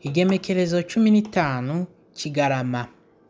Igenekerezo cumi n'itanu Kigarama.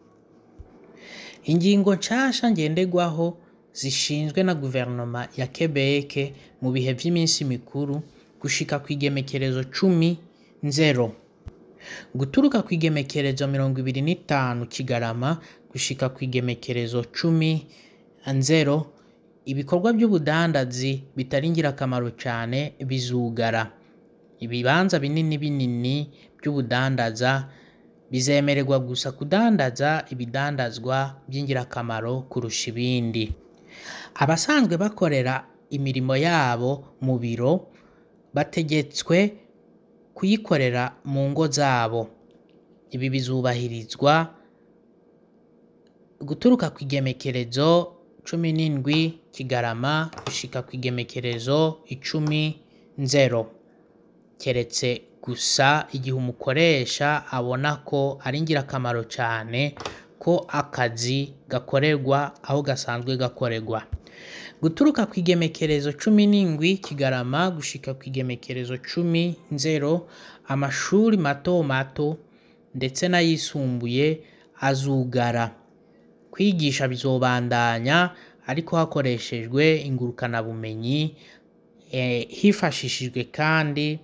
Ingingo nshasha ngenderwaho zishinzwe na guverinoma ya Quebec mu bihe vy'iminsi mikuru gushika kw'igenekerezo cumi nzero. Guturuka kw'igenekerezo mirongo ibiri n'itanu Kigarama gushika kw'igenekerezo cumi nzero, ibikorwa vy'ubudandazi bitari ngirakamaro cane bizugara. Ibibanza binini binini vy'ubudandaza bizemererwa gusa kudandaza ibidandazwa vy'ingirakamaro kurusha ibindi. Abasanzwe bakorera imirimo yabo mu biro bategetswe kuyikorera mu ngo zabo. Ibi bizubahirizwa guturuka kw'igenekerezo cumi n'indwi Kigarama gushika kw'igenekerezo icumi Nzero. Keretse gusa igihe umukoresha abona ko ari ngirakamaro cane ko akazi gakorerwa aho gasanzwe gakorerwa. Guturuka kw'igenekerezo cumi n'indwi Kigarama gushika kw'igenekerezo cumi Nzero, amashuri mato mato ndetse n'ayisumbuye azugara. Kwigisha bizobandanya ariko hakoreshejwe ingurukanabumenyi hifashishijwe kandi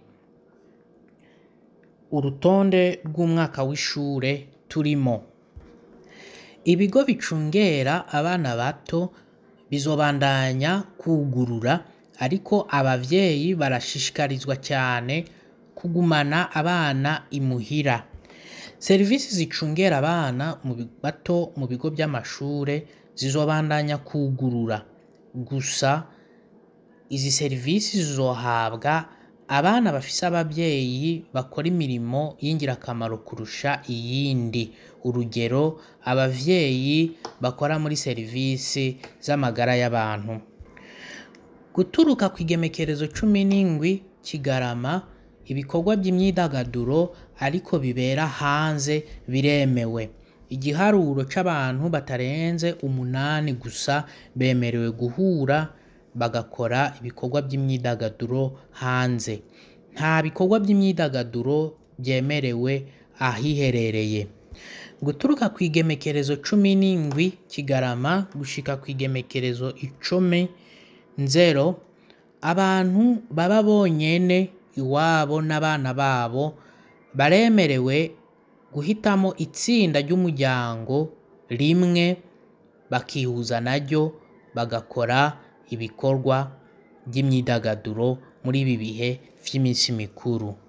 urutonde rw'umwaka w'ishure turimo. Ibigo bicungera abana bato bizobandanya kwugurura ariko abavyeyi barashishikarizwa cane kugumana abana imuhira. Serivisi zicungera abana bato mu bigo vy'amashure zizobandanya kwugurura. Gusa izi serivisi zizohabwa abana bafise abavyeyi bakora imirimo y'ingirakamaro kurusha iyindi. Urugero abavyeyi bakora muri serivisi z'amagara y'abantu. Guturuka kw'igenekerezo cumi n'indwi Kigarama, ibikorwa vy'imyidagaduro ariko bibera hanze biremewe. Igiharuro c'abantu batarenze umunani gusa bemerewe guhura bagakora ibikorwa vy'imyidagaduro hanze. Nta bikorwa vy'imyidagaduro vyemerewe ahiherereye. Guturuka kw'igenekerezo cumi n'indwi Kigarama gushika kw'igenekerezo icumi Nzero, abantu baba bonyene iwabo n'abana babo baremerewe guhitamwo itsinda ry'umuryango rimwe bakihuza naryo bagakora ibikorwa vy'imyidagaduro muri ibi bihe vy'iminsi mikuru.